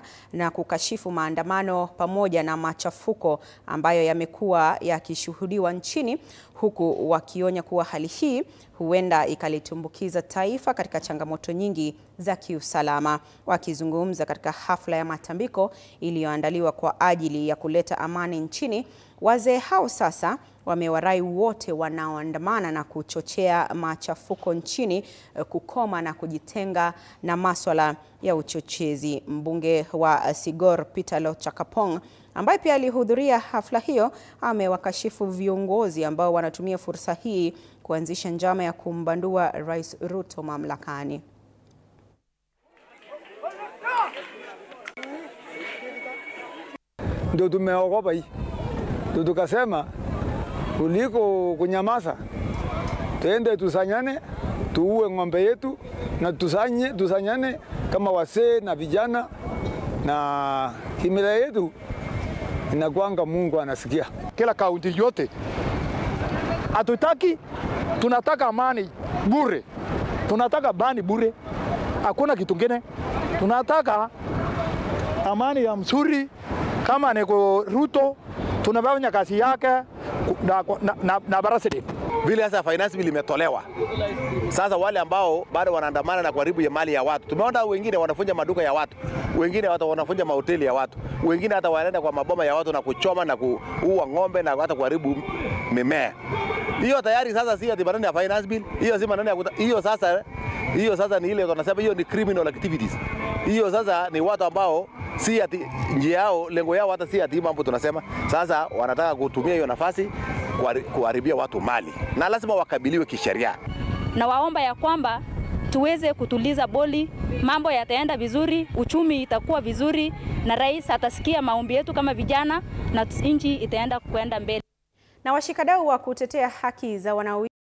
kukemea na kukashifu maandamano pamoja na machafuko ambayo yamekuwa yakishuhudiwa nchini huku wakionya kuwa hali hii huenda ikalitumbukiza taifa katika changamoto nyingi za kiusalama. Wakizungumza katika hafla ya matambiko iliyoandaliwa kwa ajili ya kuleta amani nchini, wazee hao sasa wamewarai wote wanaoandamana na kuchochea machafuko nchini kukoma na kujitenga na maswala ya uchochezi. Mbunge wa Sigor Peter Lochakapong ambaye pia alihudhuria hafla hiyo amewakashifu viongozi ambao wanatumia fursa hii kuanzisha njama ya kumbandua Rais Ruto mamlakani. Ndio tumeogopa hii, ndio tukasema kuliko kunyamaza, tuende tusanyane, tuue ng'ombe yetu na tusanye, tusanyane kama wasee na vijana, na kimila yetu inakwanga Mungu anasikia. Kila kaunti yote hatutaki, tunataka amani bure, tunataka bani bure, hakuna kitu kingine. Tunataka amani ya mzuri, kama niko Ruto tunafanya kazi yake na, na, na, na president vile sasa finance bill imetolewa sasa, wale ambao bado wanaandamana na kuharibu ya mali ya watu, tumeona wengine wanafunja maduka ya watu, wengine hata wanafunja mahoteli ya watu, wengine hata wanaenda kwa maboma ya watu na kuchoma na kuua ng'ombe na hata kuharibu mimea. Hiyo tayari sasa si ati maneno ya finance bill, hiyo si maneno ya kuta, hiyo sasa hiyo sasa ni ile tunasema hiyo ni criminal activities. Hiyo sasa ni watu ambao si ati njia yao lengo yao hata si ati mambo tunasema. Sasa wanataka kutumia hiyo nafasi kuharibia watu mali na lazima wakabiliwe kisheria. Na waomba ya kwamba tuweze kutuliza boli, mambo yataenda vizuri, uchumi itakuwa vizuri, na rais atasikia maombi yetu kama vijana, na nchi itaenda kwenda mbele. Na washikadau wa kutetea haki za wanawake